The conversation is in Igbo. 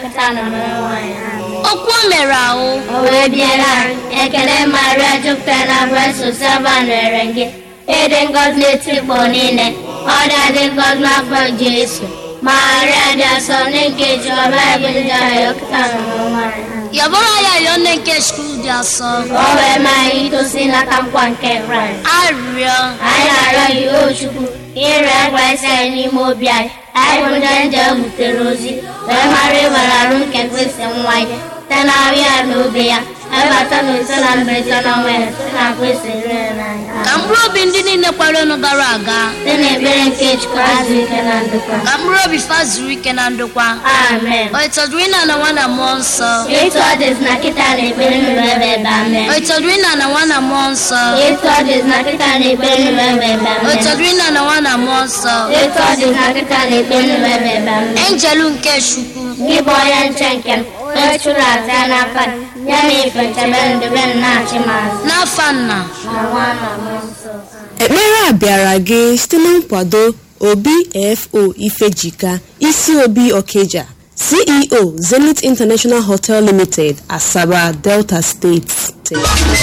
nkịta na mmanụ nwaanyị ahụ okwu o mere ahụ o wee biela arụ ekele maria jupụtara na breso sava nwere gị ịdị ngọzi n'etikpọ niile ọ dị ngọzi n'afọ jesu maria dị asọ nke jiọba ebe ndị ahụ nkịta na mmanụ nwaanyị ahụ yabụrụ ya yọọ nne nke chukwu dị asọ o wee mee anyị itosi n'aka nkwa nke kraịst arịrịọ anyị na-arịọ gị o chukwu ire kraịst anyị n'ime obi anyị anyị bụ ndị nje butere ozi wee mara ịbara arụ nke kristi nwa ya site na ahụ ya na obi ya ebata na ise na mberede na ọnwa ya site na kristi rere n'anya ka mkpụrụ obi ndị niile kwara ọnụ gara aga site na ekpere nke chukwu azụ ike na ndokwa ka mkpụrụ obi fa zuru ike na ndokwa amen o ịtọdụrụ ịna na nwa na mmụọ nsọ etu ọ dịzi na kịta na ekpere nụrụ ebe ebe amen o ịtọdụrụ ịna na nwa na mmụọ nsọ etu ọ dịzi na kịta na ekpere nụrụ ebe ebe o amen ịtọdụrụ ịna na nwa na mmụọ nsọ etu ọ dịzi na kịta na ekpere nụrụ ebe ebe amen enjelu nke chukwu gị bụ onye nche nke m onye chụrụ aja n'aka gị, ya na ife nchebe ndebe m na-achị m azụ n'afa nna na nwa na mmụọ nsọ ekpere a bịara gị site na nkwado obfo ifejika isi obi okeja ceo zenith international hotel limited asaba delta steeti